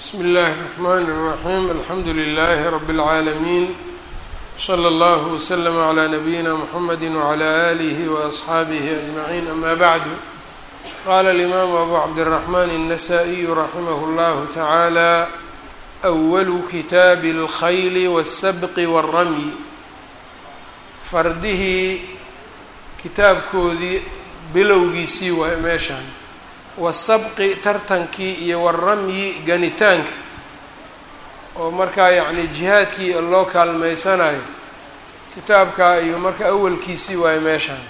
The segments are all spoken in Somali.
bsmi اllahi الرحmn الرaحيم alxamdu لlh رb العaalمين slى اllه وslm عlى نbyina mحamedi وعlى آlih وأصxaabih أجمعين ama bعd qala الإmam abu cabdالرحmn النsائي raximh اllah taعalى أwl kitaabi الkhayl والsbq والrmy fardihii kitaabkoodii bilowgiisii waay meeshaan wasabqi tartankii iyo waramyi ganitaanka oo markaa yacni jihaadkii loo kaalmeysanayo kitaabkaa iyo marka awalkiisii waayo meeshaan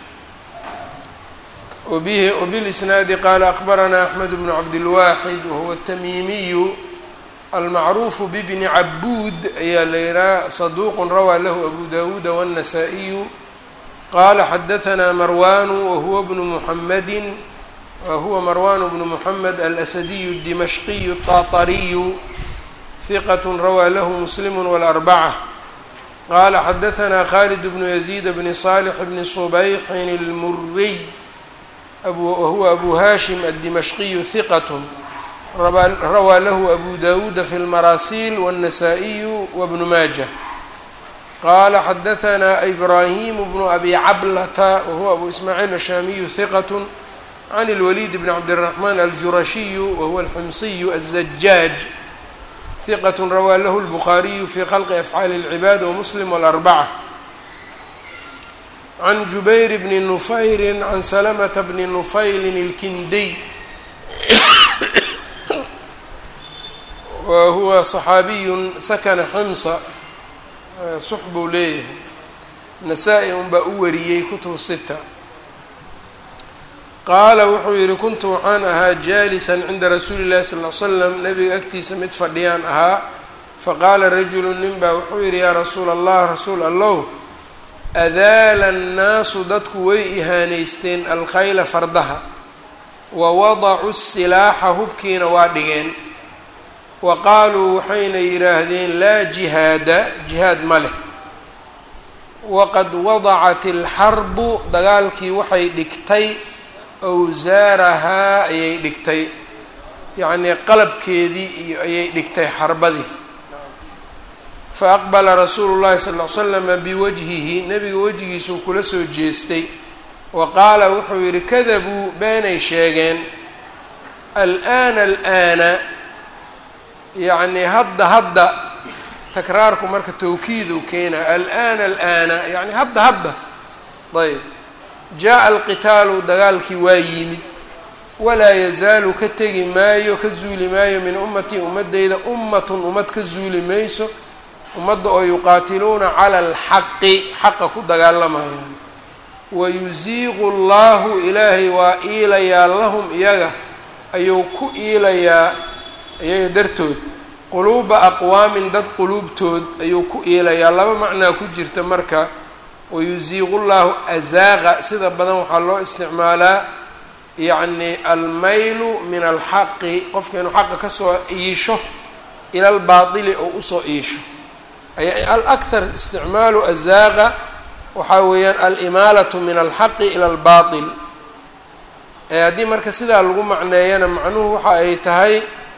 wabihi wabilisnaadi qaala akbaranaa axmed bnu cabdilwaaxid wahuwa atamiimiyu almacruufu bibni cabuud ayaa la yihaha saduuqun rawaa lahu abu dawuuda waالnasaa-iyu qaala xadahanaa marwanu wahuwa bnu muxamedin wahuwa marwan bnu mحamed alasadiyu الdimashqiyu الطaطariyu hiqat rawaa lahu muslim wاlarbacة qala xadaثna khalid bnu yaزيid bni صالح bni صubayxin اlmuriy wahuwa abu hashim الdimashqiyu hiqat rawaa lahu abu dawuuda fi اlmarasiil wالnasaa-iyu wbnu maaja qala xadaثna ibrahim bnu abi cablata wahuwa abu ismaaciil ashamiyu hiqat can اlwlid bn cabdالرaحman aljurashiyu wahuwa alxumsiyu الzajaaj hiqat rawaa lahu اlbukhaariyu fi khalqi afcaali اlcibaad wamuslim wاlarbacة can jubayr bni nufayri can salamta bni nufaylin اlkindiy wa huwa صaxaabiyu sakana ximsa sux buu leeyahay nasaa-i un baa u wariyey kutub sita qaala wuxuu yidhi kuntu waxaan ahaa jaalisan cinda rasuuli llahi sal ly slam nabiga agtiisa mid fadhiyaan ahaa faqaala rajulu nin baa wuxuu yidhi yaa rasuula allah rasuul allow adaala annaasu dadku way ihaanaysteen alkhayla fardaha wa wadacuu silaaxa hubkiina waa dhigeen wa qaaluu waxayna yidhaahdeen laa jihaada jihaad ma leh waqad wadacat alxarbu dagaalkii waxay dhigtay awsaarahaa ayay dhigtay yacnii qalabkeedii iyo ayay dhigtay xarbadii fa aqbala rasuulu llahi sal ll ly slama biwajhihi nebiga wejigiisuu kula soo jeestay wa qaala wuxuu yidhi kadabuu beenay sheegeen al'aana al'aana yacnii hadda hadda takraarku marka tawkiiduu keenaa al'aana al'aana yacni hadda hadda ayb jaa-a alqitaalu dagaalkii waa yimid walaa yazaalu ka tegi maayo ka zuuli maayo min ummatii ummaddeyda ummatun ummad ka zuuli mayso ummadda oo yuqaatiluuna cala alxaqi xaqa ku dagaalamayaan wayusiiqu allahu ilaahay waa iilayaa lahum iyaga ayuu ku iilayaa iyaga dartood quluuba aqwaamin dad quluubtood ayuu ku iilayaa laba macnaa ku jirta marka wayusiiqu llahu azaaqa sida badan waxaa loo isticmaalaa yacni almaylu min alxaqi qofka inuu xaqa kasoo iisho ila albaatili oo usoo iisho alakthar isticmaalu azaaqa waxaa weeyaan alimaalatu min alxaqi ila albaatil haddii marka sidaa lagu macneeyana macnuhu waxa ay tahay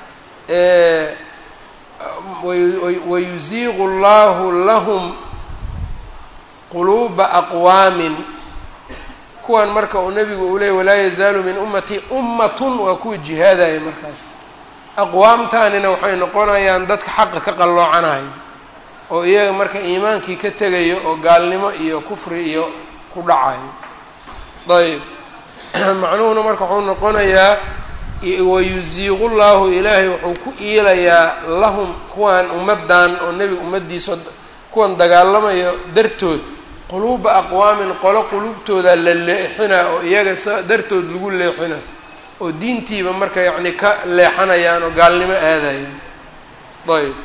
wayusiiqu llahu lahum quluuba aqwaamin kuwan marka uu nebigu uu leeyay walaa yazaalu min ummatii ummatun waa kuwa jihaadaya markaas aqwaamtaanina waxay noqonayaan dadka xaqa ka qalloocanaya oo iyaga marka iimaankii ka tegayo oo gaalnimo iyo kufri iyo ku dhacayo ayb macnuhuna marka wuxuu noqonayaa wayusiiqu llahu ilaahay wuxuu ku iilayaa lahum kuwan ummaddan oo nebiga ummaddiisa kuwan dagaalamayo dartood quluuba aqwaamin qolo quluubtooda la leexina oo iyaga sa dartood lagu leexina oo diintiiba marka yacni ka leexanayaan oo gaalnimo aadayaan ayb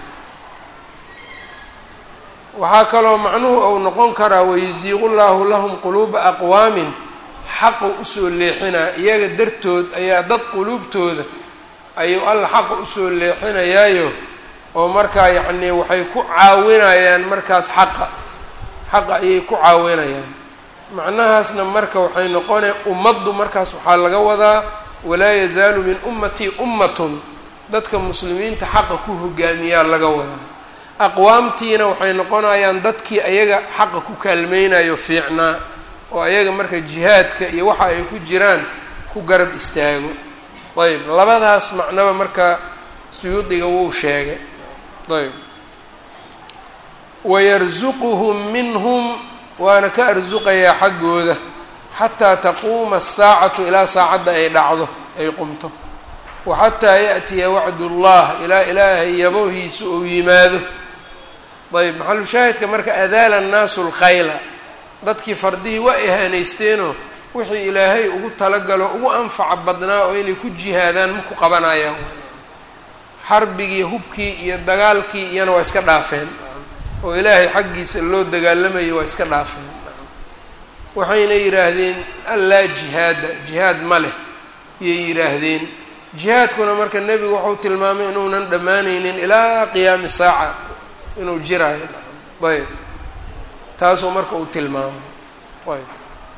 waxaa kaloo macnuhu ou noqon karaa wayusiiqu llaahu lahum quluuba aqwaamin xaqa usoo leexinaa iyaga dartood ayaa dad quluubtooda ayuu alla xaqa usoo leexinayaayo oo markaa yacnii waxay ku caawinayaan markaas xaqa xaqa ayay ku caawinayaan macnahaasna marka waxay noqonaya ummaddu markaas waxaa laga wadaa walaa yazaalu min ummatii ummatun dadka muslimiinta xaqa ku hogaamiyaa laga wadaa aqwaamtiina waxay noqonayaan dadkii ayaga xaqa ku kaalmeynayo fiicnaa oo ayaga marka jihaadka iyo waxa ay ku jiraan ku garab istaago ayb labadaas macnaba marka suyuudiga wuu sheegay ayb wayarsuquhum minhum waana ka arsuqayaa xaggooda xataa taquuma asaacatu ilaa saacadda ay dhacdo ay qumto wa xataa yaأtiya wacd اllah ilaa ilaahay yabowhiisa ou yimaado ayb maxalu shaahidka marka adaala annaasu lkhayla dadkii fardihii waa ihaanaysteenoo wixii ilaahay ugu talagalo ugu anfaca badnaa oo inay ku jihaadaan ma ku qabanayaan xarbigii hubkii iyo dagaalkii iyana waa iska dhaafeen oo ilaahay xaggiisa loo dagaalamayo waa iska dhaafeen waxayna yidhaahdeen allaa jihaada jihaad ma leh iyay yidhaahdeen jihaadkuna marka nebigu wuxuu tilmaamay inuunan dhammaanaynin ilaa qiyaami saaca inuu jiraayo ayb taasuu marka uu tilmaamay ayb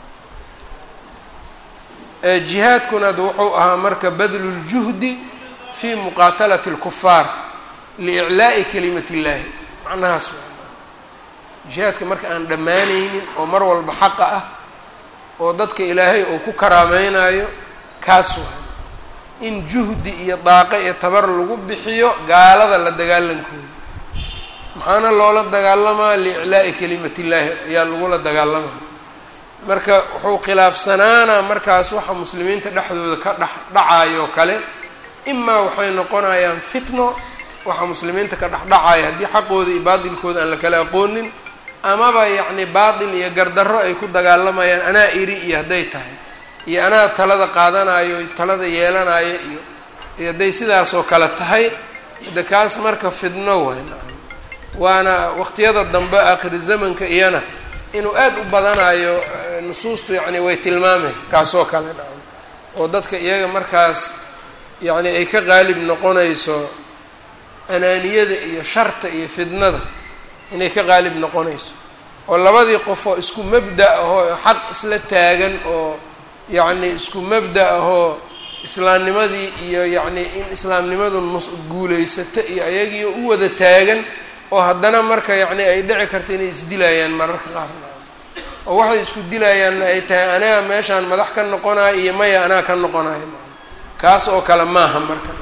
jihaadkuna ad wuxuu ahaa marka badlu ljuhdi fi muqaatalati اlkufaar liiclaa'i kalimat اllaahi macnahaas jihaadka marka aan dhammaanaynin oo mar walba xaqa ah oo dadka ilaahay uu ku karaameynayo kaas waa in juhdi iyo daaqe iyo tabar lagu bixiyo gaalada la dagaalankooda maxaana loola dagaalamaa liiclaa'i kalimat illaahi ayaa lagula dagaalamaa marka wuxuu khilaafsanaanaa markaas waxa muslimiinta dhexdooda ka dhex dhacayo kale imaa waxay noqonayaan fitno waxa muslimiinta ka dhexdhacaya haddii xaqooda iyo baatilkooda aan la kala aqoonin amaba yacni baatil iyo gardarro ay ku dagaalamayaan anaa iri iyo hadday tahay iyo anaa talada qaadanayo talada yeelanayo iyo iyo hadday sidaasoo kale tahay de kaas marka fidno waay waana waqtiyada dambe aakhiri zamanka iyana inuu aad u badanayo nusuustu yacni way tilmaameen kaasoo kale nacam oo dadka iyaga markaas yacni ay ka qaalib noqonayso anaaniyada iyo sharta iyo fidnada inay ka qaalib noqonayso oo labadii qof oo isku mabda ahoo xaq isla taagan oo yacni isku mabda ahoo islaamnimadii iyo yacni in islaamnimadu nus guulaysato iyo ayagii u wada taagan oo haddana marka yacni ay dhici karta inay isdilayaan mararka qaar oo waxay isku dilayaanna ay tahay anaga meeshaan madax ka noqonayo iyo maya anaa ka noqonayo kaas oo kale maaha marka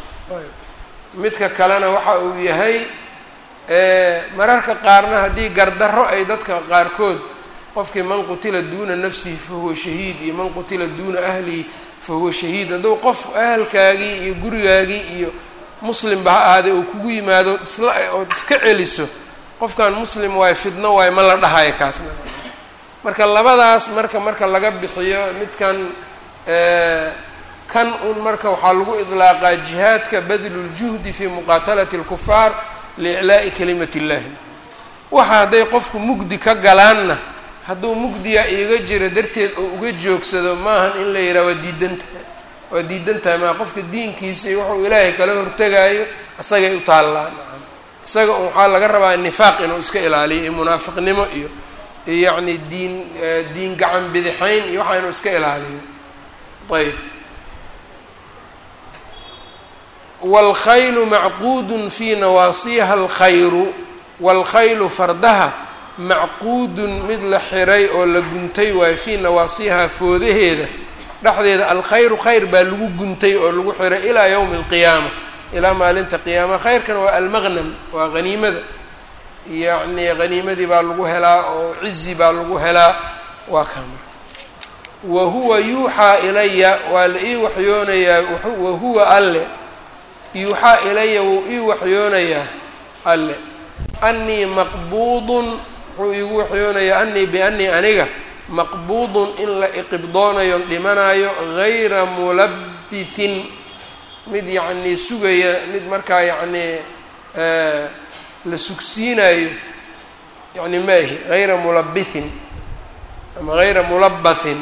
midka kalena waxa uu yahay mararka qaarna haddii gardarro ay dadka qaarkood qofkii man qutila duuna nafsihi fahuwa shahiid iyo man qutila duuna ahlihi fahuwa shahiid hadduu qof ahalkaagii iyo gurigaagii iyo muslimba ha ahaadee uu kugu yimaado isla ood iska celiso qofkan muslim waayo fidno waayo ma la dhahayo kaasna marka labadaas marka marka laga bixiyo midkan kan un marka waxaa lagu idlaaqaa jihaadka badlu ljuhdi fi muqaatalati اlkufaar liiclaa'i kalimat اllahi waxa hadday qofku mugdi ka galaanna hadduu mugdiga iiga jiro darteed oo uga joogsado maahan in la yidhaha waa diidantahay waa diidantahay maa qofka diinkiisa iyo wuxuu ilaahay kala hortegaayo isagay u taallaan isaga waxaa laga rabaa nifaaq inuu iska ilaaliyo iyo munaafiqnimo iyo yacni diin diin gacan bidixayn iyo waxaa inuu iska ilaaliyo ayb wاlkhaylu macquudun fii nawaasiha alkhayru wاlkhaylu fardaha macquudun mid la xiray oo la guntay waayo fii nawaasiha foodaheeda dhexdeeda alkhayru khayr baa lagu guntay oo lagu xiray ilaa yowmi اlqiyaama ilaa maalinta qiyaama khayrkan waa almaqnam waa haniimada yacni haniimadii baa lagu helaa oo cizi baa lagu helaa waa kaama wa huwa yuuxaa ilaya waa la ii waxyoonayaa wa huwa alle yuuxaa ilaya wuu ii waxyoonayaa alle annii maqbuudun wuxuu iigu waxyoonayaa anii bianii aniga maqbuudun in la iqibdoonayo dhimanayo gayra mulabithin mid yacnii sugaya mid markaa yacnii la sugsiinayo yani ma ahi hayra mulabithin ama hayra mulabathin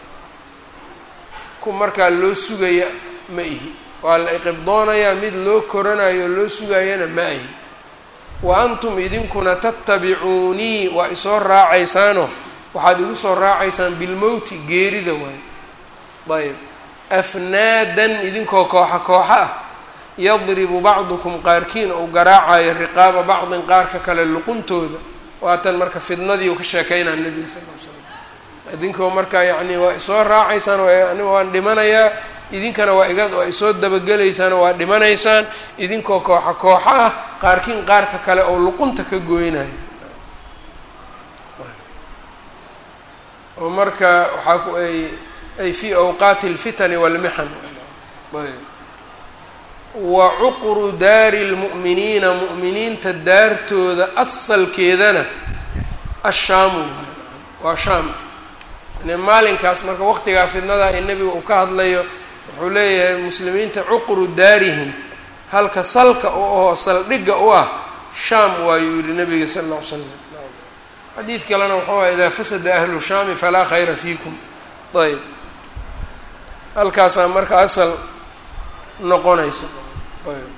ku markaa loo sugaya ma ihi waa la iqibdoonayaa mid loo koranayo loo sugayana ma ahi wa antum idinkuna tattabicuunii waa isoo raacaysaano waxaad igu soo raacaysaan bilmowti geerida waayo ayb afnaadan idinkoo kooxa kooxa ah yadribu bacdukum qaarkiin ou garaacayo riqaaba bacdin qaarka kale luquntooda waatan marka fidnadii u ka sheekeynaa nebiga sal l slam idinkoo marka yacni waa isoo raacaysaan aniga waan dhimanayaa idinkana waa iga waa isoo dabagelaysaan waa dhimanaysaan idinkoo kooxa kooxa ah qaarkiin qaarka kale oo luqunta ka gooynayo oo marka waxaa ku ay ay fii awqaati alfitani walmixan wa cuqru daari lmu'miniina mu'miniinta daartooda asalkeedana ashaamu waa shaam yani maalinkaas marka waqtigaa fidnada ee nebiga uu ka hadlayo wuxuu leeyahay muslimiinta cuqru daarihim halka salka u ahoo saldhigga u ah shaam waayuu yihi nabiga sala alla ly slam xadiid kalena wuxuu ah idaa fasada ahlu shaami falaa khayra fiikum ayb halkaasaa marka asal noqonayso ayb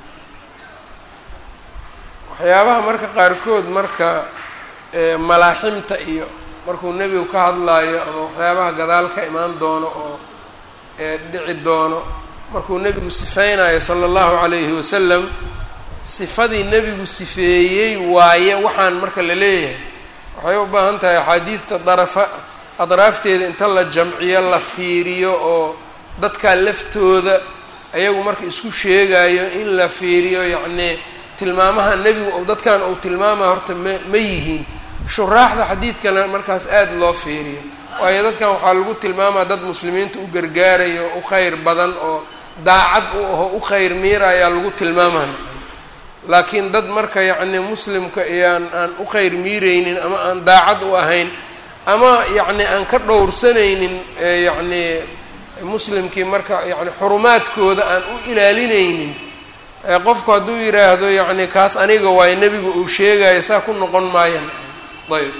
waxyaabaha marka qaarkood marka malaaximta iyo markuu nebigu ka hadlaayo ama waxyaabaha gadaal ka imaan doono oo dhici doono markuu nebigu sifeynayo sala allahu calayhi wasalam sifadii nebigu sifeeyey waaye waxaan marka la leeyahay waxay u baahan tahay axaadiidta darafa adraafteeda inta la jamciyo la fiiriyo oo dadkaa laftooda ayagu marka isku sheegayo in la fiiriyo yacnii tilmaamaha nebigu dadkan uu tilmaamaya horta ma ma yihiin shuraaxda xadiidkana markaas aada loo fiiriyo waayo dadkan waxaa lagu tilmaamaa dad muslimiinta u gargaarayo u kheyr badan oo daacad u aho u kheyr miira ayaa lagu tilmaamaya laakiin dad marka yacni muslimka iyaan aan u kheyr miireynin ama aan daacad u ahayn ama yacni aan ka dhowrsanaynin yacni muslimkii marka yani xurumaadkooda aan u ilaalinaynin qofku hadduu yidhaahdo yacni kaas aniga waayo nebigu uu sheegayo saa ku noqon maayan ayb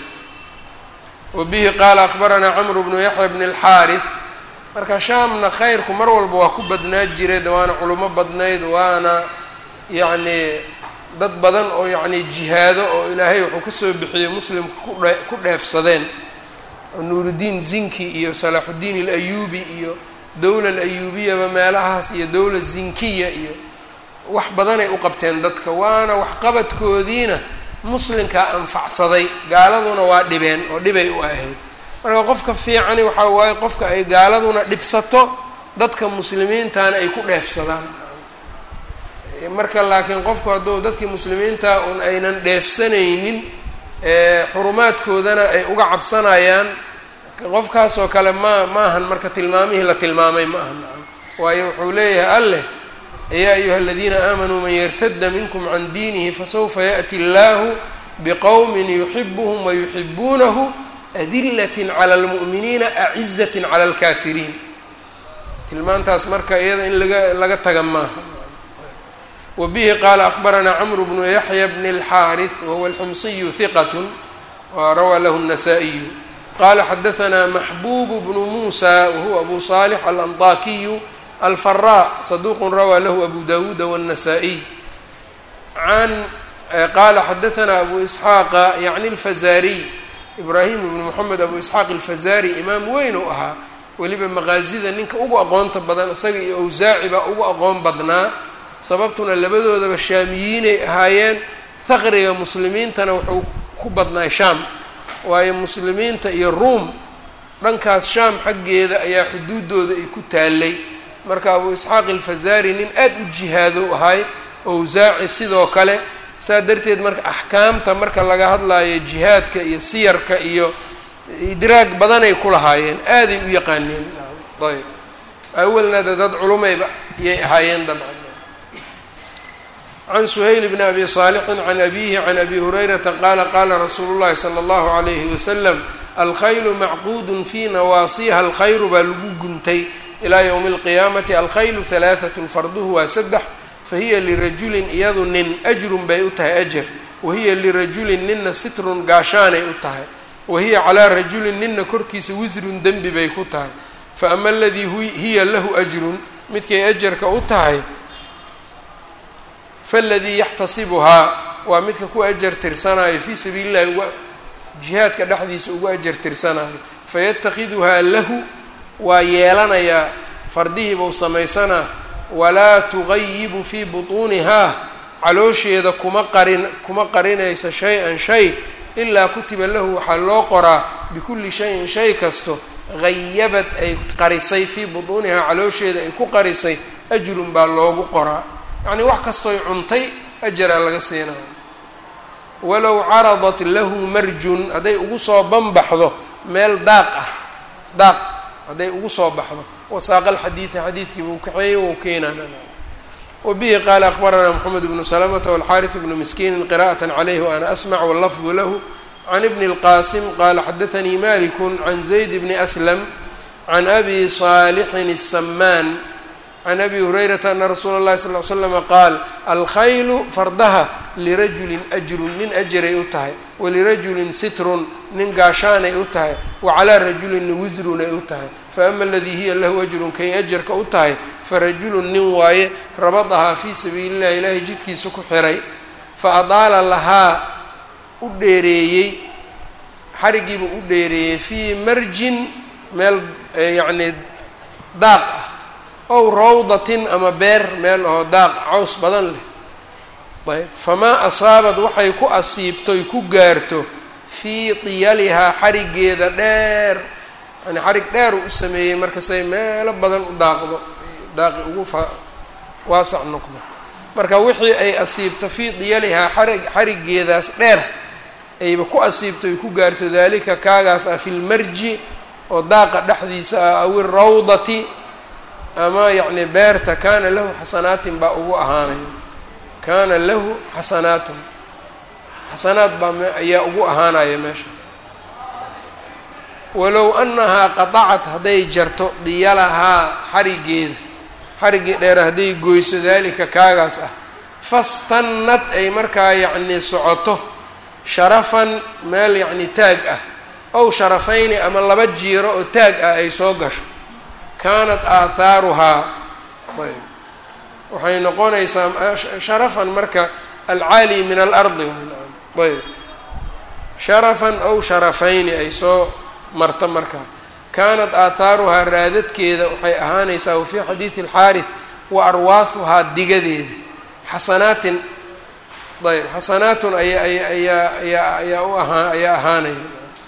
wa bihi qaala akbaranaa camru bnu yaxya bni alxaarith marka shaamna khayrku mar walba waa ku badnaa jiray waana culimo badnayd waana yacni dad badan oo yacni jihaado oo ilaahay wuxuu kasoo bixiyey muslimka kudhe ku dheefsadeen nuurudiin zinki iyo salaaxuddiin alayuubi iyo dowla alayuubiyaba meelahaas iyo dowla zinkiya iyo wax badanay u qabteen dadka waana waxqabadkoodiina muslimkaa anfacsaday gaaladuna waa dhibeen oo dhibay u ahayd marka qofka fiicani waxaa waaye qofka ay gaaladuna dhibsato dadka muslimiintana ay ku dheefsadaan marka laakiin qofku hadduu dadkii muslimiinta un aynan dheefsanaynin xurumaadkoodana ay uga cabsanayaan qofkaasoo kale ma maahan marka tilmaamihii la tilmaamay ma aha nacam waayo wuxuu leeyahay alleh yaa ayuha aladiina aamanuu man yartada minkum can diinihi fasawfa yaأti اllahu bqowmi yuxibuhm wayuxibuunahu adilat clى اlmu'miniina acizat clى اlkafiriin tilmaantaas marka iyada in laga laga taga maaha wa bihi qaala akbaranaa cmru bnu yaxya bn اlxaariث wahuwa alxumsiyu hiqat wa rawaa lahu الnasaa-iyu qala xadaثna maxbub bnu musa wahuwa abu صaalix alanطakiyu alfara saduq rawaa lahu abu dawuuda wالnasaa-iy an qala xadaثna abu isxaaqa yacni اlfazariy ibrahim ibnu moxamed abu isxaaq alfazari imaam weyn u ahaa weliba maqaasida ninka ugu aqoonta badan isaga iyo awsaaci baa ugu aqoon badnaa sababtuna labadoodaba shaamiyiinay ahaayeen haqriga muslimiintana wuxuu ku badnaay shaam waayo muslimiinta iyo ruom dhankaas shaam xaggeeda ayaa xuduudooda ay ku taalay marka abu isxaaq alfazari nin aada u jihaado ahay awsaaci sidoo kale saa darteed marka axkaamta marka laga hadlayo jihaadka iyo siyarka iyo idraag badanay ku lahaayeen aaday u yaqaaneen ayb awalna de dad culumayba iyay ahaayeen dabcan can suhayl bni abi saalixin can abihi can abi hurayrata qaala qaala rasuulu llahi sala allahu alayhi wasalam alkhaylu macquudun fii nawaasiha alkhayru baa lagu guntay ilaa ywmi alqiyaamati alkhaylu halaahatun farduhu waa saddex fahiya lirajulin iyadu nin ajrun bay u tahay ajar wahiya lirajulin ninna sitrun gaashaanay u tahay wahiya calaa rajulin ninna korkiisa wisrun dembi bay ku tahay fa ama aladii hiya lahu ajrun midkay ajarka u tahay faladii yaxtasibuhaa waa midka ku ajar tirsanayo fii sabiili illahi uga jihaadka dhexdiisa ugu ajar tirsanayo fayatakhiduhaa lahu waa yeelanayaa fardihiibau samaysanaa walaa tugayibu fii butuunihaa caloosheeda kuma qarin kuma qarinaysa shay-an shay ilaa kutiba lahu waxaa loo qoraa bikulli shayin shay kasto gayabad ay qarisay fii butuunihaa caloosheeda ay ku qarisay ajrun baa loogu qoraa yacnii wax kastooy cuntay ajaraa laga siinayo walow caradat lahu marjun hadday ugu soo banbaxdo meel daaq ah daaq hadday ugu soo baxdo wasaaqa alxadiida xadiidkii buu kaxeeyey wou keenana wabihi qaala akbaranaa moxamed bnu salamata walxaaris bnu miskiinin qira'at calayhi waana asmac wallafdu lahu can ibni اlqaasim qaala xadaanii maliku can zayd bni aslam can abi saalixin الsamaan can abi hurayrata ana rasuula اllahi sal ly slama qaal alkhaylu fardaha lirajulin ajrun nin ajaray u tahay walirajulin sitrun nin gaashaanay u tahay wacalaa rajulinna wisrun ay u tahay faama aladii hiya lahu ajrun kay ajarka u tahay farajulun nin waaye rabadahaa fii sabiili illahi ilaahay jidkiisa ku xiray fa adaala lahaa u dheereeyey xarigiiba u dheereeyey fii marjin meel yacnii daaq ah ow rawdatin ama beer meel oo daaq caws badan leh ayb famaa asaabad waxay ku asiibtoy ku gaarto fii tiyalihaa xarigeeda dheer yani xarig dheer uu u sameeyey markasay meelo badan u daaqdo daaqi ugu fa waasac noqdo marka wixii ay asiibto fii diyalihaa xarig xarigeedaas dheer ayba ku asiibto ay ku gaarto daalika kaagaas ah fi lmarji oo daaqa dhexdiisa ah aw irawdati ama yacni beerta kaana lahu xasanaatin baa ugu ahaanaya kaana lahu xasanaatun xasanaad baa ayaa ugu ahaanaya meeshaas walow annahaa qatacat hadday jarto diyalahaa xarigeeda xariggii dheer hadday goyso daalika kaagaas ah fastannad ay markaa yacnii socoto sharafan meel yacni taag ah ow sharafayni ama laba jiiro oo taag ah ay soo gasho kaanat aathaaruhaa ayb waxay noqonaysaa sharafan marka alcaali min alardi ayb sharafan ow sharafayni ay soo marta markaa kaanat aathaaruhaa raadadkeeda waxay ahaanaysaa wa fii xadiidi alxaaris wa arwaahuhaa digadeeda xasanaatin ayb xasanaatun aya aya ayaa ayaa ayaa u ahaa ayaa ahaanaya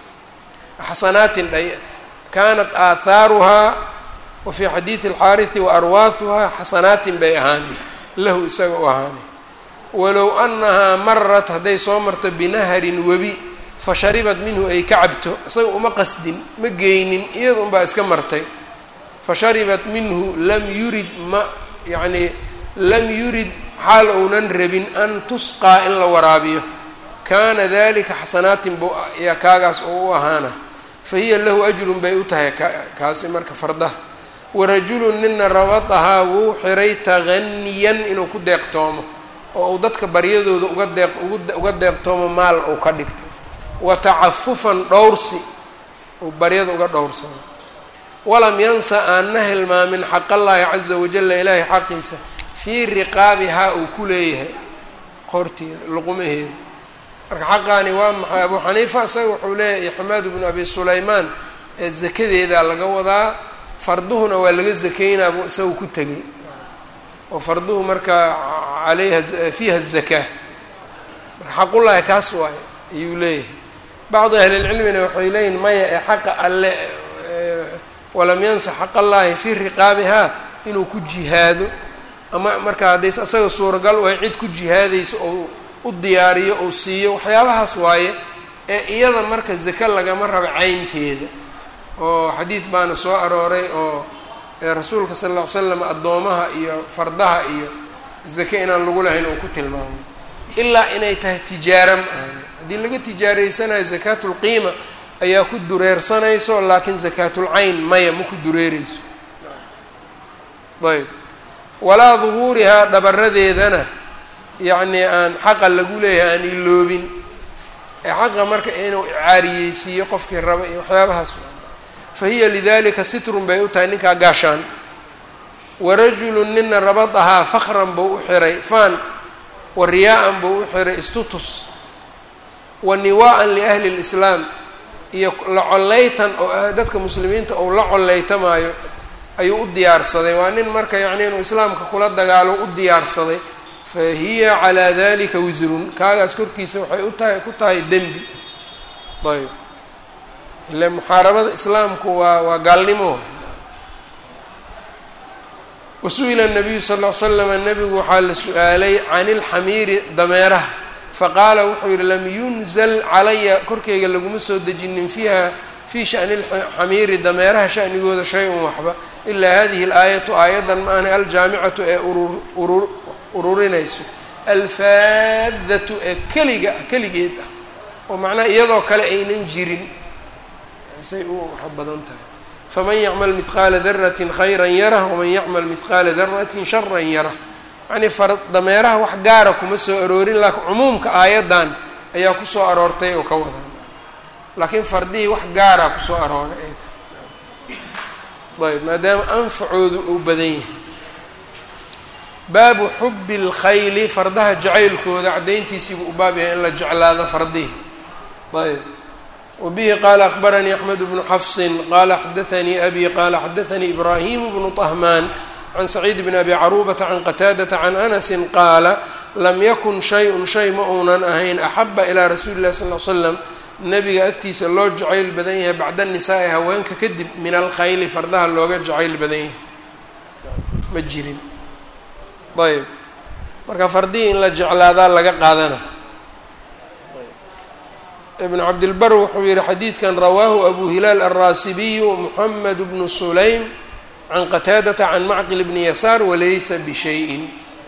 xasanaatin kaanat aathaaruhaa wa fii xadiidi alxaariثi wa arwaahuhaa xasanaatin bay ahaanay lahu isaga u ahaanay walow annahaa marat hadday soo marto binaharin webi fasharibat minhu ay ka cabto isaga uma qasdin ma geynin iyada unbaa iska martay fasharibat minhu lam yurid ma yacnii lam yurid xaal ounan rabin an tusqaa in la waraabiyo kaana dalika xasanaatin bu yaa kaagaas oo u ahaana fa hiya lahu ajrun bay u tahay kaasi marka fardaha warajulun nina rabadahaa wuu xiray taganiyan inuu ku deeqtoomo oo uu dadka baryadooda uga deeq uga deeqtoomo maal uu ka dhigto wa tacafufan dhowrsi uu baryada uga dhowrsano walam yansa aanna hilmaamin xaqallaahi caza wajalla ilaahay xaqiisa fii riqaabihaa uu ku leeyahay qorteeda luqumaheeda marka xaqaani waa maxay abuu xaniifa isaga wuxuu leeyahay xamaad bnu abi sulaymaan ee zakadeedaa laga wadaa farduhuna waa laga zakaynaa buu isaga ku tegay oo farduhu marka alayha fiiha zakaa marka xaqullaahi kaas waayo ayuu leeyahay bacdu ahlilcilmina waxay leeyihin maya ee xaqa alle walam yansa xaqallaahi fii riqaabihaa inuu ku jihaado ama markaa haddays asaga suuragal u ay cid ku jihaadayso oo u diyaariyo ou siiyo waxyaabahaas waaye ee iyada marka zake lagama rabo caynteeda oo xadiid baana soo arooray oo rasuulka sala alla ly slam addoomaha iyo fardaha iyo zake inaan lagu lahayn uu ku tilmaamay ilaa inay tahay tijaara ma ahani haddii laga tijaaraysanayo zakaatulqiima ayaa ku dureersanayso laakiin zakaatulcayn maya ma ku dureereyso ayb walaa duhuurihaa dhabaradeedana yacnii aan xaqa lagu leeyahay aan iloobin ee xaqa marka inuu caariyeysiiyo qofkii raba iyo waxyaabahaas fa hiya lidalika sitrun bay u tahay ninkaa gaashaan warajulun nina rabadahaa fakran buu u xiray faan wa riyaa-an buu u xiray istutus wa niwaa'an liahli lislaam iyo la collaytan oo dadka muslimiinta ou la collaytamaayo ayuu u diyaarsaday waa nin marka yacni inuu islaamka kula dagaalo u diyaarsaday fa hiya calaa dalika wisrun kaagaas korkiisa waxay u tahay ku tahay dembi ayb ile muxaarabada islaamku waa waa gaalnimo wasu'ila nabiyu sal ll ly slama nebigu waxaa la su-aalay can ilxamiiri dameeraha faqaala wuxuu yihi lam yunzal calaya korkeyga laguma soo dejinin fiiha fii shani lxamiiri dameeraha shanigooda shay-un waxba ilaa hadihi alaayatu aayaddan ma ahna aljaamicatu ee urur ururinayso alfaadatu ee keliga keligeed ah oo macnaha iyadoo kale aynan jirin say u waxa badan tahay faman yacmal midqaala daratin khayran yarah waman yacmal midqaala daratin sharan yarah yacnii far dameeraha wax gaara kuma soo aroorin laakiin cumuumka aayaddan ayaa kusoo aroortay oo ka wadan laakiin fardihii wax gaaraa kusoo arooray ayb maadaama anfacoodu uu badan yahay baabu xubi اlkhayli fardaha jacaylkooda caddayntiisiibuu u baab yahay in la jeclaado fardihi ayb wbihi qaala akbaranii axmed bnu xafsin qaala xadaanii abi qaala xadaanii ibraahimu bnu طahmaan can saciid bn abi caruubata can qataadata can anasi qaala lam yakun shay-un shay ma uunan ahayn axaba ilaa rasuuli illahi sal l slam nabiga agtiisa loo jacayl badan yahay bacda nisaai haweenka kadib min alkhayli fardaha looga jacayl badan yahay ma jirin ayb marka fardihii in la jeclaadaa laga qaadana ibn cabdilbar wuxuu yihi xadiidkan rawaahu abu hilaal alraasibiyu moxamed bnu sulaym can qataadata can macqil bni yasaar walaysa bishayin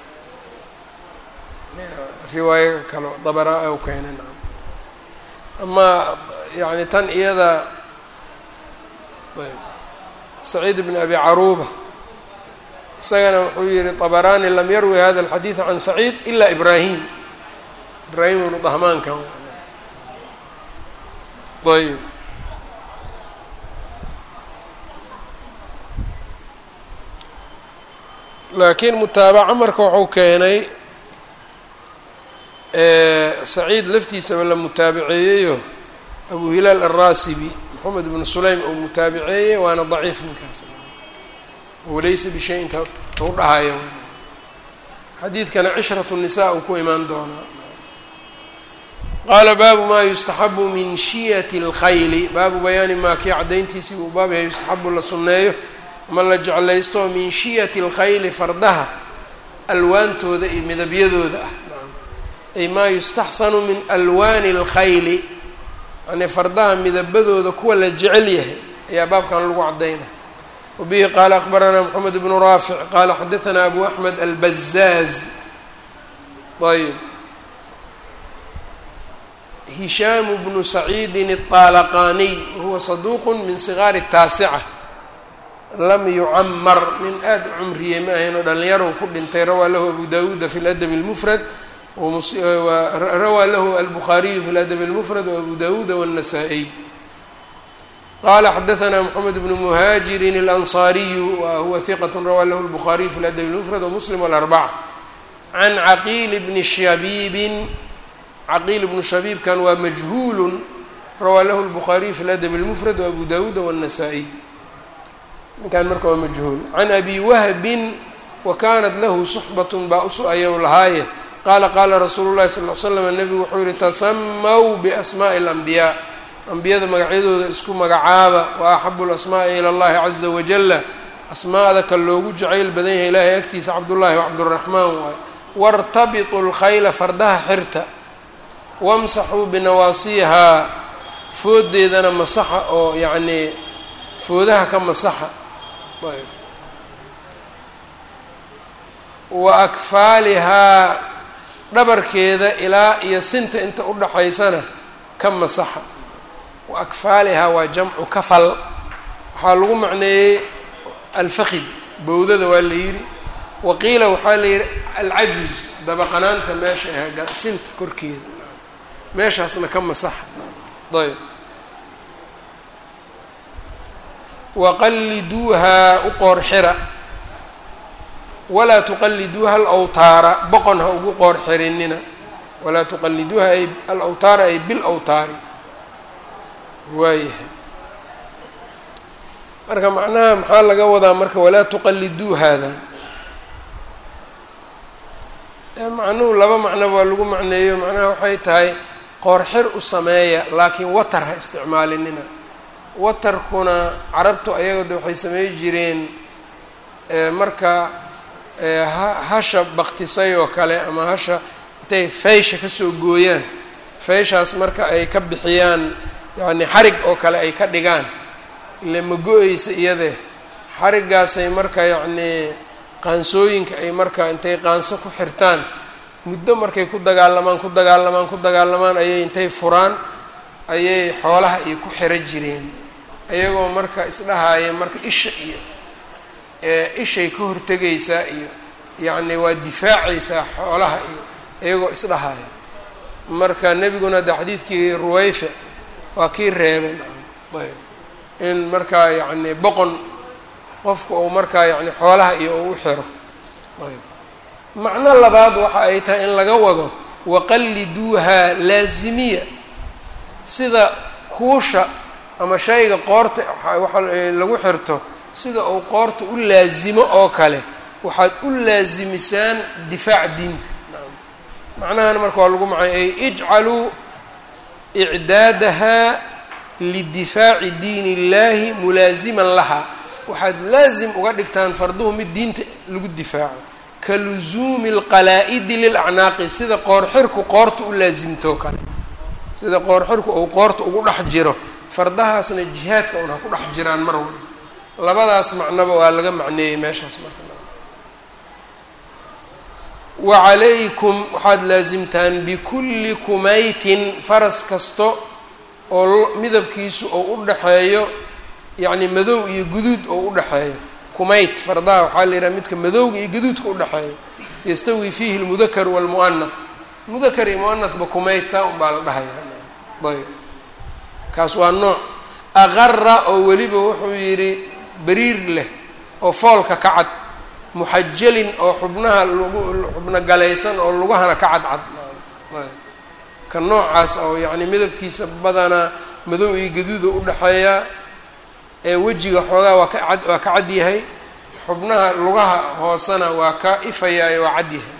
riwaayo kalo dabara u keenan ama yani tan iyada saciid bn abi caruuba isagana wuxuu yihi طabarani lam yarwi hada اlxadiid can saciid ila ibrahim ibrahim ibnu dahmaanka ayb laakiin mutaabaca marka wuxuu keenay saciid laftiisaba la mutaabaceeyeyo abu hilaal alraasibi moxamed bnu sulaym uu mutaabaceeyey waana daciif ninkaas walaysa bishay inta u dhahayo xadiidkana cishrat الnisaa uu ku imaan doonaa qaala baabu maa yustaxabu min shiyati اlkhayli baabu bayaani maa kii caddayntiisii uu baab yahay yustaxabu la sunneeyo ama la jeclaysto min shiyati اlkhayli fardaha alwaantooda iyo midabyadooda ah ay maa yustaxsanu min alwaani اlkhayli yani fardaha midabadooda kuwa la jecel yahay ayaa baabkan lagu caddaynaya wabihi qaala akbaranaa moxamed bnu raafic qaala xadaanaa abu axmed albazaaz ayb hishaamu bnu saciidin الطaalaqaniy wahuwa saduuq min sigaari الtaasica lam yucamar nin aada u cumriyey ma ahayn oo dhallinyarow ku dhintay rawaa lahu abu dawuuda fi ladab اlmufrad rawaa lahu albukhaariyu fi ladab اlmufrad wabu dawuuda wالnasaa-iy qala xadaanaa moxamed bnu muhaajirin اlanصariyu wa huwa hiqat rawaa lahu اlbukhaariyu fi ladab اlmufrad wamuslim wاlarbaca can caqiil bni shabiibin caqiil bnu shabiibkan waa majhuulu rawaa lahu lbukhaariyu fi ladab اlmufrad waabu dawuuda wالnasaa-iy ninkan marka waa majhuul can abi wahbin wa kanat lahu suxbat baa usu ayaw lahaaye qaala qaala rasuulu llahi sal l slam nebigu wuxuu yihi tasamaw biasmaaءi اlanbiyaa ambiyada magacyadooda isku magacaaba wa axabu lasmaa'i ila اllahi caza wajala asmaada ka loogu jacayl badan yahay ilaahay agtiisa cabdullaahi wacabduraxmaan waay wartabiطu lkhayla fardaha xirta wamsaxuu binawaasiihaa foodeedana masaxa oo yacnii foodaha ka masaxa ayb wa akfaalihaa dhabarkeeda ilaa iyo sinta inta udhaxaysana ka masaxa wa akfaalihaa waa jamcu kafal waxaa lagu macneeyey alfakid bowdada waa la yidhi wa qiila waxaa la yidhi alcajuz dabaqanaanta meesha ah sinta korkeeda meeshaasna ka masaxa ayb waqalliduuhaa u qoor xira walaa tuqalliduuha alawtaara boqon ha ugu qoor xirinina walaa tuqalliduuha ay alawtaara ay bilawtaari waayahay marka macnaha maxaa laga wadaa marka walaa tuqaliduu haadan macnuhu laba macnoba waa lagu macneeyo macnaha waxay tahay qoorxir u sameeya laakiin watar ha isticmaalinina watarkuna carabtu ayaga de waxay samey jireen marka hasha baktisay oo kale ama hasha intay feysha kasoo gooyaan feyshaas marka ay ka bixiyaan yacni xarig oo kale ay ka dhigaan ile ma go-eysa iyadee xariggaasay marka yacnii qaansooyinka ay marka intay qaanso ku xirtaan muddo markay ku dagaalamaan ku dagaalamaan ku dagaalamaan ayay intay furaan ayay xoolaha iyo ku xiro jireen iyagoo marka isdhahaaya marka isha iyo ishay ka hortegaysaa iyo yacni waa difaacaysaa xoolaha iyo iyagoo isdhahaaya marka nebiguna de xadiidkii ruwayfic waa kii reebeen ayb in markaa yacni boqon qofku uu markaa yacni xoolaha iyo uu u xiro ayb macno labaad waxa ay tahay in laga wado waqalliduuha laazimiya sida kuusha ama shayga qoorta waxa lagu xirto sida uu qoorta u laazimo oo kale waxaad u laazimisaan difaac diinta macnahan marka waa lagu macay ay ijcaluu icdaadaha lidifaaci diin illahi mulaasiman laha waxaad laazim uga dhigtaan farduhu mid diinta lagu difaaco ka luzuumi alqalaa-idi lilacnaaqi sida qoorxirku qoorta u laasimtoo kale sida qoorxirku uu qoorta ugu dhex jiro fardahaasna jihaadka un ha ku dhex jiraan mar walba labadaas macnoba waa laga macneeyey meeshaas marka wacalaykum waxaad laasimtaan bikulli kumaytin faras kasto oo midabkiisu oo u dhexeeyo yacni madow iyo guduud oo u dhexeeyo kumayt fardaha waxaa la yidhaha midka madowga iyo guduudka udhexeeyo yastawi fiihi lmudakar waalmu'anah mudakar iyo mu'anahba kumayt saa un baa la dhahaya ayb kaas waa nooc aqara oo weliba wuxuu yidhi beriir leh oo foolka ka cad muxajalin oo xubnaha lagu xubno galaysan oo lugahana ka cadcad ka noocaas oo yacni midabkiisa badanaa madow iyo gaduuda udhexeeya ee wejiga xoogaa waa ka cad waa ka cad yahay xubnaha lugaha hoosena waa ka ifayaayo waa cad yahay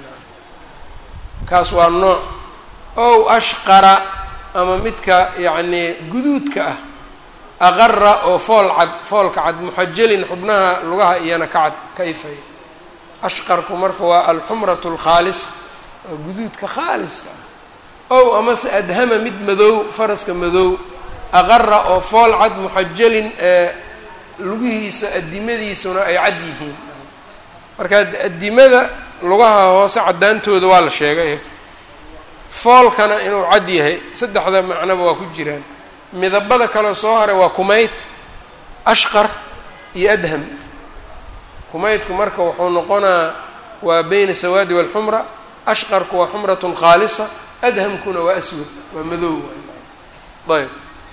kaas waa nooc ow ashqara ama midka yacni guduudka ah aqara oo fool cad foolka cad muxajalin xubnaha lugaha iyana ka cad ka ifaya ashqarku marka waa alxumratu alkhaalisa waa guduudka khaaliska ah ow amase adhama mid madow faraska madow aqara oo fool cad muxajalin ee lugihiisa adimadiisuna ay cad yihiin marka adimada lugaha hoose caddaantooda waa la sheegay foolkana inuu cad yahay saddexda macnoba waa ku jiraan midabada kaleo soo haray waa kumayt ashqar iyo adham kumaydku marka wuxuu noqonaa waa beyna sawaadi walxumra ashqarku waa xumratun khaalisa adhamkuna waa aswad waa madow ayb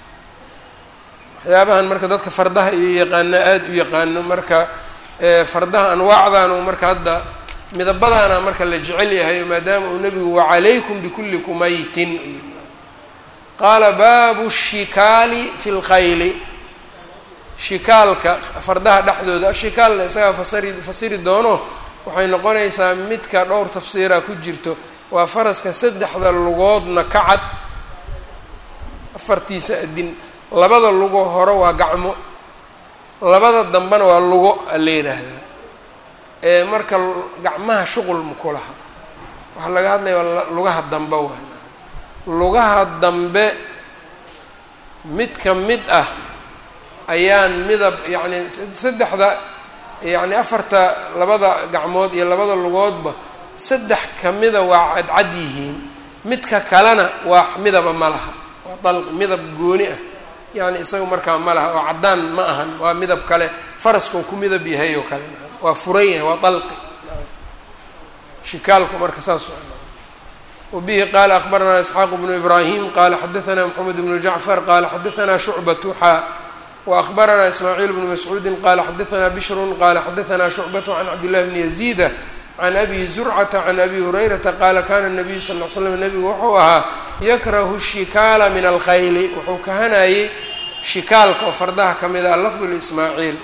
waxyaabahan marka dadka fardaha iyo yaqaano aada u yaqaano marka fardaha anwaacdan uu marka hadda midabadaana marka la jecel yahay maadaama uu nebigu wacalaykum bikulli kumaytin qaala baabu shikaali fi lkhayli shikaalka fardaha dhexdooda ashikaalna isagaa fasari fasiri doono waxay noqonaysaa midka dhowr tafsiira ku jirto waa faraska saddexda lugoodna ka cad afartiisa adin labada lugo hore waa gacmo labada dambena waa lugo ala yidhaahdaa ee marka gacmaha shuqul maku laha waxaa laga hadlaya lugaha dambe waay lugaha dambe mid ka mid ah ayaan midab yacni saddexda yacni afarta labada gacmood iyo labada lugoodba saddex kamida waa cadcad yihiin midka kalena waa midaba ma laha waa dal midab gooni ah yani isaga markaa ma laha oo caddaan ma ahan waa midab kale faraskau ku midab yahay oo kale waa furan yahay waa dalqi shikaalku marka saas wabihi qaala akbaranaa isxaaq bnu ibraahim qaala xadaanaa moxamed bnu jacfar qaala xadaanaa shucbatu xaa waakbaranaa ismaaciil bnu mascuudi qaala xadaanaa bishrun qaala xadaanaa shucbatu can cabdillahi bni yaziida can abi zurcata can abi hurayrata qaala kana nabiyu sal l slam nabigu wuxuu ahaa yakrahu shikaala min alkhayli wuxuu kahanayey shikaalka oo fardaha ka mid ah lafdu lismaaciil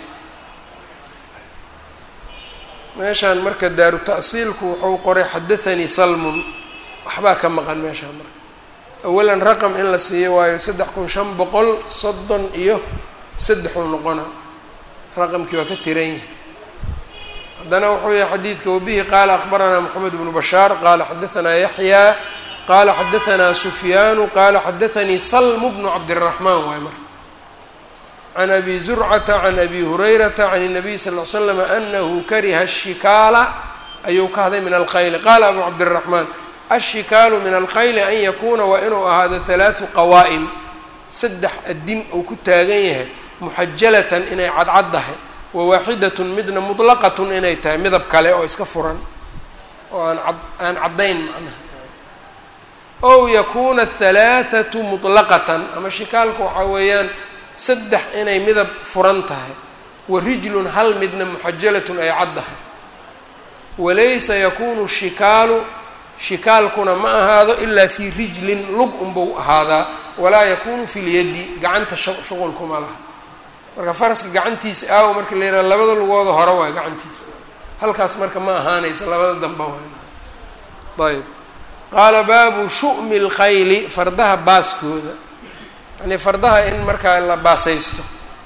meeshaan marka daaru ta'siilku wuxuu qoray xadathanii salmun waxbaa ka maqan meeshaan marka awalan raqam in la siiyo waayo saddex kun shan boqol soddon iyo saddexuu noqona raqamkii waa ka tiran yahay haddana wuxuu yahay xadiidka wabihi qaala akbaranaa moxamed bnu bashaar qaala xadahanaa yaxyaa qaala xadahanaa sufyaanu qaala xadathanii salmu bnu cabdiraxmaan waay marka can abi zurcata can abi hurayrata can الnabiy sal ll ly slam anahu kariha ashikaala ayuu ka hadlay min alkhayli qaala abu cabdiraxmaan ashikaalu min alkhayli an yakuuna waa inuu ahaado halaathu qawaa'im saddex adin uu ku taagan yahay muxajalatan inay cadcaddahay wa waaxidatun midna mutlaqatun inay tahay midab kale oo iska furan oo aan ad aan caddayn macnaha ow yakuuna halaathatu mutlaqatan ama shikaalka waxaa weeyaan saddex inay midab furan tahay wa rijlun hal midna muxajalatun ay caddahay walaysa yakunu shikaalu shikaalkuna ma ahaado ilaa fii rijlin lug unbau ahaadaa walaa yakunu fi lyaddi gacanta shuqulkuma laha marka faraska gacantiisa aawo marka la yidhaha labada lugooda hore waay gacantiisa halkaas marka ma ahaanayso labada damba waay ayb qaala baabu shu'mi اlkhayli fardaha baaskooda yani fardaha in markaa la baasaysto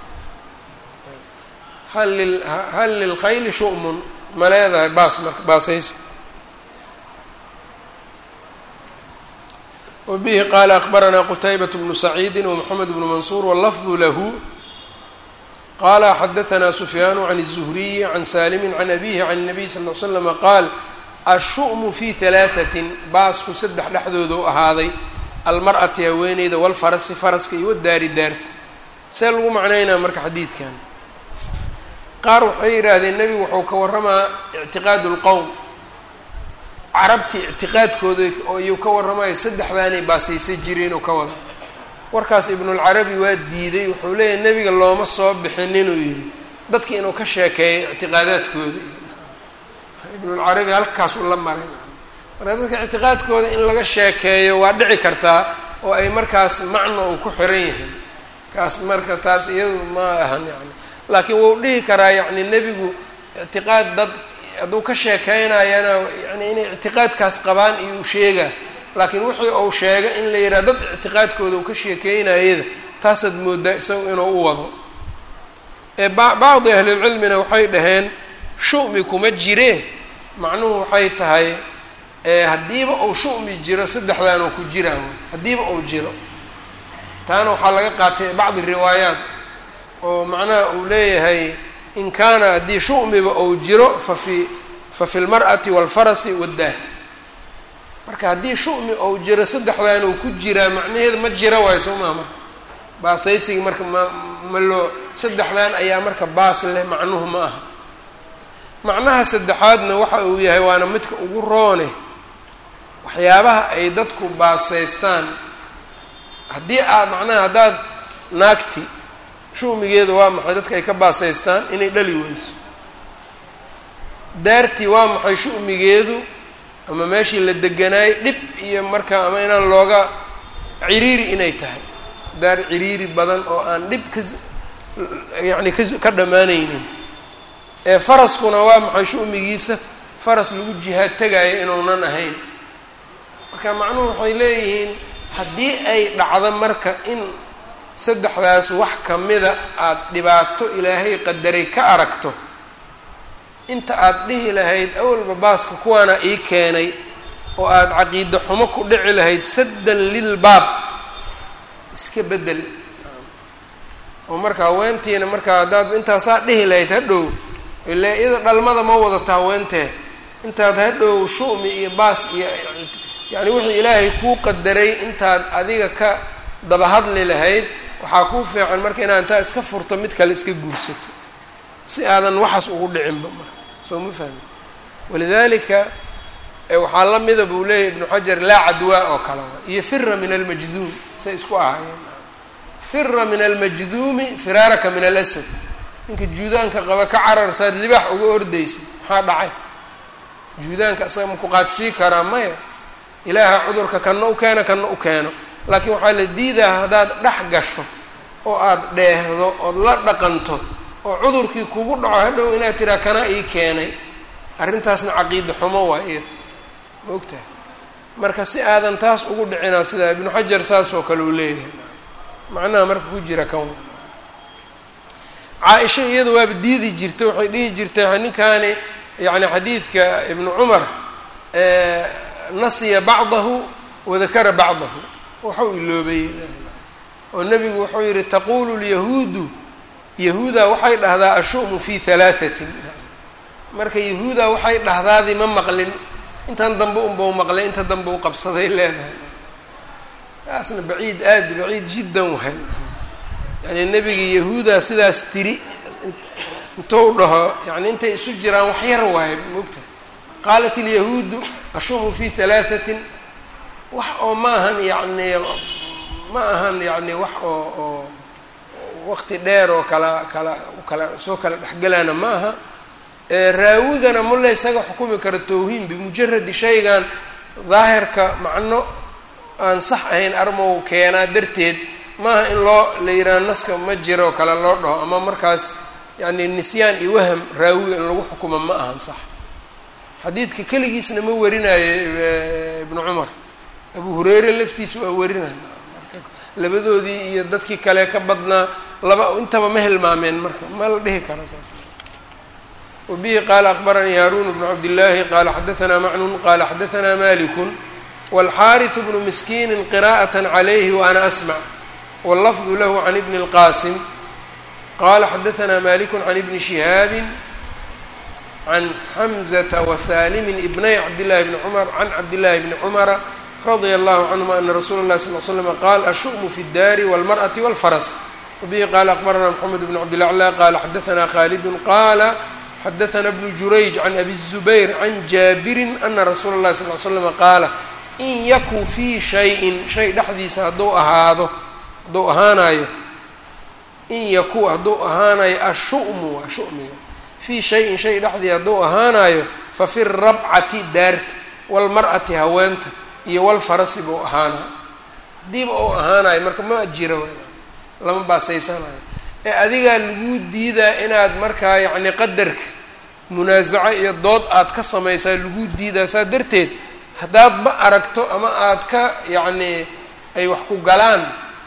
hal lil hal lilkhayli shu'mun ma leedahay baas marka baasaysa wbihi qaala akbaranaa qutaybaة bnu saciidi wmxamed bnu mansuur wاlafdu lahu qala xadaثna sufyaanu can الzuhriyi can salimi can abihi can الnabiy sal ly slama qaal ashu'mu fi halaaثatin baasku saddex dhexdooda u ahaaday almar'ati haweeneyda walfarasi faraska iyo wadaari daarta see lagu macnaynaa marka xadiidkan qaar waxay yidhaahdeen nebigu wuxuu ka waramaa ictiqaad اlqowm carabtii ictiqaadkooda iyuu ka warramaya saddexdaanay baasaysan jireen oo ka wada warkaas ibnulcarabi waa diiday wuxuu leeyahay nebiga looma soo bixin inuu yidhi dadki inuu ka sheekeeyo ictiqaadaadkooda ibnulcarabi halkaas u la maray marka dadka ictiqaadkooda in laga sheekeeyo waa dhici kartaa oo ay markaas macno uu ku xiran yahay kaas marka taas iyadu ma ahan yani laakiin wuu dhihi karaa yacni nebigu ictiqaad dad hadduu ka sheekeynayana yani inay ictiqaadkaas qabaan iyo u sheega laakiin wixii uu sheega in la yidhaha dad ictiqaadkooda uu ka sheekeynayada taasaad moodaa isagu inuu u wado ee ba bacdi ahlilcilmina waxay dhaheen shu'mi kuma jire macnuhu waxay tahay haddiiba uu shu'mi jiro saddexdan oo ku jiraan haddiiba uu jiro taana waxaa laga qaatay bacdi riwaayaat oo macnaha uu leeyahay in kaana haddii shu'miba ou jiro fa fi fa fi lmar'ati waalfarasi waddaah marka haddii shu'mi ou jiro saddexdan uu ku jiraa macnaheeda ma jira waayo soo maha marka baasaysigi marka ma ma loo saddexdan ayaa marka baas leh macnuhu ma aha macnaha saddexaadna waxa uu yahay waana midka ugu roone waxyaabaha ay dadku baasaystaan haddii aa macnaha haddaad naagti shumigeedu waa maxay dadka ay ka baasaystaan inay dhali weyso daartii waa maxay shumigeedu ama meeshii la deganaayay dhib iyo marka ama inaan looga ciriiri inay tahay daar ciriiri badan oo aan dhib ka yacni ka ka dhammaanaynin ee faraskuna waa maxay shumigiisa faras lagu jihaad tegaayo inuunan ahayn marka macnuhu waxay leeyihiin haddii ay dhacdo marka in saddexdaas wax kamida aada dhibaato ilaahay qadaray ka aragto inta aada dhihi lahayd awalba baaska kuwaana ii keenay oo aada caqiido xumo ku dhici lahayd saddan lilbaab iska beddel oo marka haweentiina markaa haddaad intaasaa dhihi lahayd hadhow ile iyada dhalmada ma wadata haweentee intaad hadhow shu'mi iyo baas iyo yacni wixii ilaahay kuu qadaray intaad adiga ka daba hadli lahayd waxaa kuu fiican marka inaad intaa iska furto mid kale iska guursato si aadan waxaas ugu dhicinba marka soo ma fahmi walidalika waxaa la mida buu leeyahy ibnu xajar laa cadwaa oo kale iyo fira min almajduum say isku ahaayeen fira min almajduumi firaaraka min alasad ninka juudaanka qaba ka cararsaad libaax uga ordaysa maxaa dhacay juudaanka isaga ma ku qaadsii karaa maya ilaaha cudurka kanna u keeno kanna u keeno laakiin waxaa la diidaa haddaad dhex gasho oo aada dheehdo ood la dhaqanto oo cudurkii kugu dhaco hadhow inaad tiraa kana ii keenay arrintaasna caqiida xumo waa iyad ma ogtahay marka si aadan taas ugu dhicinaa sidaa ibnu xajar saas oo kale uu leeyahay macnaha marka ku jira kan caa-isha iyada waaba diidi jirta waxay dhihi jirtay ninkaani yani xadiidka ibnu cumar nasiya bacdahu wadakara bacdahu waxau iloobayey oo nebigu wuxuu yihi taqulu lyahuudu yahuuda waxay dhahdaa ashu'mu fi halaahatin marka yahuuda waxay dhahdaadii ma maqlin intan dambe unbau maqlay inta dambe u qabsaday leedahay taasna baciid aad baciid jiddan wahay yani nebiga yahuuda sidaas tiri intou dhaho yani intay isu jiraan wax yar waayo mogta qaalat ilyahuudu ashumu fi halaahatin wax oo ma ahan yani ma ahan yani wax oo oo waqti dheer oo kala kala kala soo kala dhexgalaana ma aha raawigana mula isaga xukumi karo tawhiim bimujaradi shaygan daahirka macno aan sax ahayn armow keenaa darteed maaha in loo la yidhaha naska ma jiro kale loo dhaho ama markaas yani nisyaan iyo waham raawiga in lagu xukumo ma ahan sax xadiidka keligiisna ma warinayo ibnu cumar abu hureyre laftiisa waa warinay labadoodii iyo dadkii kale ka badnaa laba intaba ma hilmaameen marka ma la dhihi kara saas wbihi qala akbaranii haarun bnu cabdillaahi qala xadaanaa macnun qala xadaanaa malikun wاlxariث bnu miskiini qira'aة عalayhi waana asmع wاllafdu lahu can ibni اlqasim qala xadaanaa maliku can ibni shihaabi can xamزةa wasalimi ibnay cabdillahi bni cumar can cabdillahi bni cumara radia allahu canهuma ana rasuula اlahi sal l slm qaal ashu'mu fi اdaari wاlmarأaةi wاlfras wbihi qala akbarana mxamed bn cabdilaclى qala xadaanaa khalidu qala xadaثna bnu jurayj can abi الzubayr can jaabirin ana rasuula اllahi sal l slm qaala in yaku fii shayin shay dhexdiisa hadduu ahaado hadduu ahaanayo in yaku hadduu ahaanayo ashu'mu waa shumiga fii shayin shay dhexdii hadduu ahaanayo fa fi rabcati daarta walmar'ati haweenta iyo walfarasi buu ahaanayo haddiiba uu ahaanayo marka ma jiro lama baasaysanayo ee adigaa laguu diidaa inaad markaa yacni qadarka munaasaco iyo dood aad ka samaysaa laguu diidaa saa darteed haddaad ma aragto ama aad ka yacni ay wax ku galaan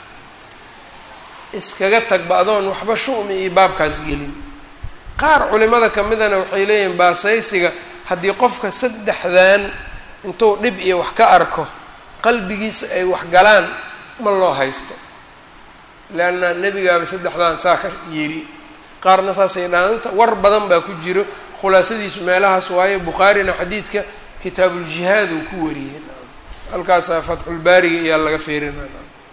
iskaga tagba adoon waxba shu'mi iyo baabkaas gelin qaar culimada ka midana waxay leeyihiin baasaysiga haddii qofka saddexdan intuu dhib iyo wax ka arko qalbigiisa ay wax galaan ma loo haysto leanna nebigaaba saddexdan saa ka yiri qaarna saasay dhaanta war badan baa ku jiro khulaasadiisu meelahaas waaye bukhaarina xadiidka kitaabuljihaad uu ku wariyey halkaasaa fatxulbaariga iyaa laga feerinay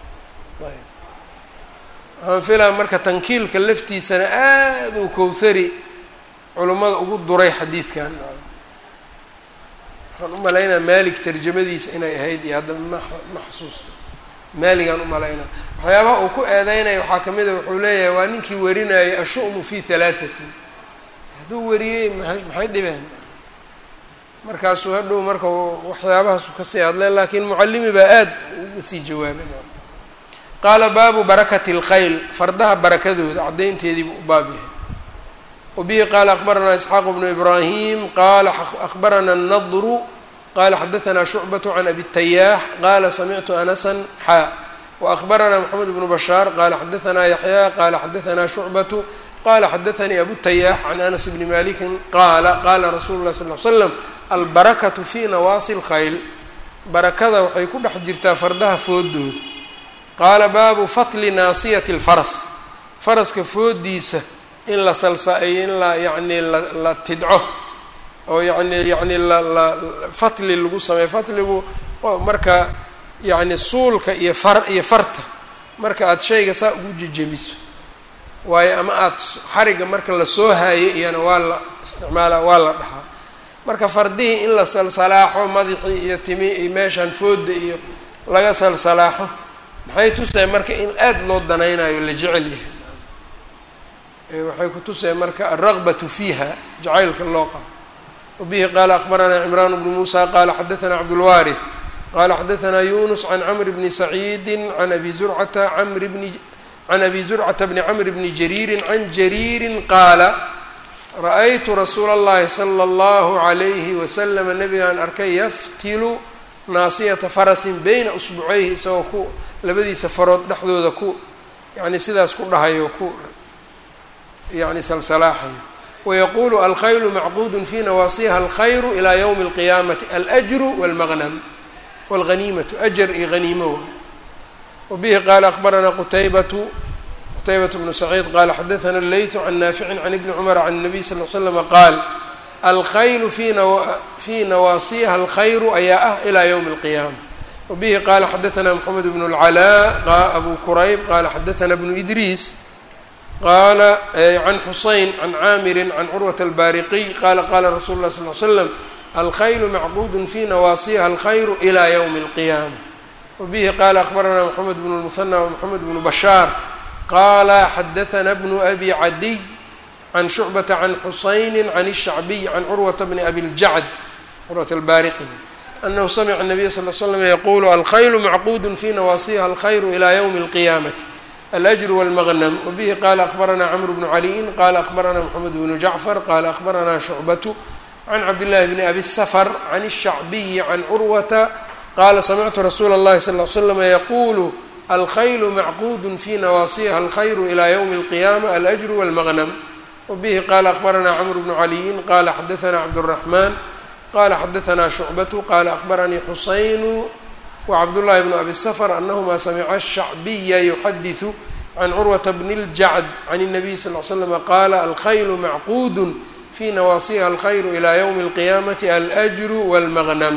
waxaan filaa marka tankiilka laftiisana aada uu kowthari culummada ugu duray xadiidkan waxaan u malaynaa maalik tarjamadiisa inay ahayd iyo hadda ma ma xasuusto maaligaan u malaynaa waxyaabaha uu ku eedeynaya waxaa ka mid a wuxuu leeyahay waa ninkii warinayay ashu'mu fi halaathatin hadduu wariyey maxay dhibeen markaasuu hadhow marka waxyaabahaasu kasii hadleen laakiin mucallimi baa aada uga sii jawaabay qaala baabu barakati اlkhayl fardaha barakadooda caddaynteedii buu u baab yahay wabihi qaala akbaranaa isxaaq bnu ibraahim qaala akbarana الnadru qala xadaثna shucbaة can abi الtayaax qala samictu anasan xaa waأkbarana mxamed bnu bashaar qala xadaثna yaxya qala xadaثna shucbaة qala xadaثanii abu الtayaax can anas bni maliki qaala qala rasulu اlah sal ly slam albarakatu fi nawaasi اlkhayl barakada waxay ku dhex jirtaa fardaha foodooda qaala baabu fatli naasiyati اlfaras faraska foodiisa in la salsa-eyo in la yani la tidco oo yani yani la la fatli lagu sameeyo fatligu marka yani suulka iyo far iyo farta marka aada shayga saa ugu jejebiso waayo ama aada xariga marka lasoo haayo iyana waa la isticmaala waa la dhahaa marka fardihii in la salsalaaxo madaxii iyo timi iyo meeshaan fooda iyo laga salsalaaxo maxay tusahay marka in aada loo danaynayo la jecel yahay waxay ku tusahay marka alraqbatu fiiha jacaylka loo qabo wabihi qaala akbaranaa cimraan bnu muusa qaala xadaثna cabdulwaariث qala xadaثna yunus can camr bni saciidi can abi zurcata camr bni can abi zurcata bni camr bni jariiri can jariiri qaala ra-aytu rasuula اllahi salى اllahu عalayhi waslama nabigaan arkay yaftilu naasiyata farasin beyna usbucayhi isagoo ku labadiisa farood dhexdooda ku yani sidaas ku dhahayo ku yani salsalaaxayo wayaquulu alkhaylu macquud fi nawaasiha alkhayru ilى ywmi اlqiyaamati alأjru wاlmaqnam wاlghaniimatu ajar iyo haniimo wabihi qaala akbaranaa qutaybatu qtaybaة bnu saciid qaala xadaثna اleyثu can naafici can ibni cumar can الnabiy sal ll slama qaal alkhaylu fii nawaasiha alkhayru ayaa ah ilى ywmi اlqiyaama wabihi qaala xadaثna mxamed bn اlcalaa abu kurayb qaala xadaثna bnu idriis qaala can xuseyn can caamiri can curwata albaariqiy qaala qaala rasuulu lah sal l slam alkhaylu macquud fi nawaasiha alkhayru ilى ywmi اlqiyaama wabihi qaala akbaranaa mxamed bn اlmuhanى wmxamed bnu bashaar qala xadaثna bnu abi cadiy can shucbata can xusayni can الshacbiy can curwata bni abi ljacd curwata albaariqi anahu samica الnabiya sal l slam yaqulu alkhaylu macquud fi nawaasiha alkhayru ilى ywmi اlqiyaamati alأjru wاlmaqnm wabihi qala akbarana cmr bnu caliyin qala akbarana mxamed bnu jacfar qala akbarana shucbatu can cabdillahi bni abi safr can الshacbiyi can curwata qala samictu rasuula اllahi sal l slama yaqulu alkhaylu macquud fi nawaasiha alkhayru ilى ywmi اlqiyaama alأjru wاlmaqnm wabihi qala akbarana cmr bnu caliyin qala xadaثna cabdالraxman qala xadaثna shucbatu qala akbaranii xusaynu wcabdullahi bnu abi sfr anahma samica الshacbiya yuxadiثu can curwata bni اljacd can الnabiy sal l slm qaala alkhaylu macquud fi nawaasiha alkhayru ilى ywmi اlqiyaamati alأjru wاlmaqnm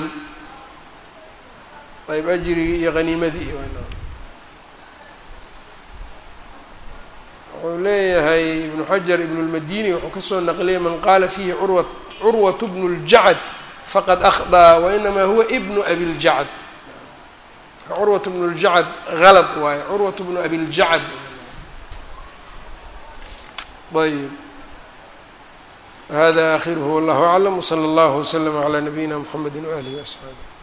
ayb ajrigii iyo haniimadii wuxuu leeyahay ibnu xajar ibn اlmadini wuxuu kasoo naqliyay man qaala fiihi urwa curwat bnu اljacd faqad akhطأa wainama huwa bnu abi اljacd curwat bnu اljacd galط waaye curwat bnu abi اljacd ayb hada akhiruhu wallah aclam wslى اllah wslm عlى nabiyina mxamedi walih وaصxaabi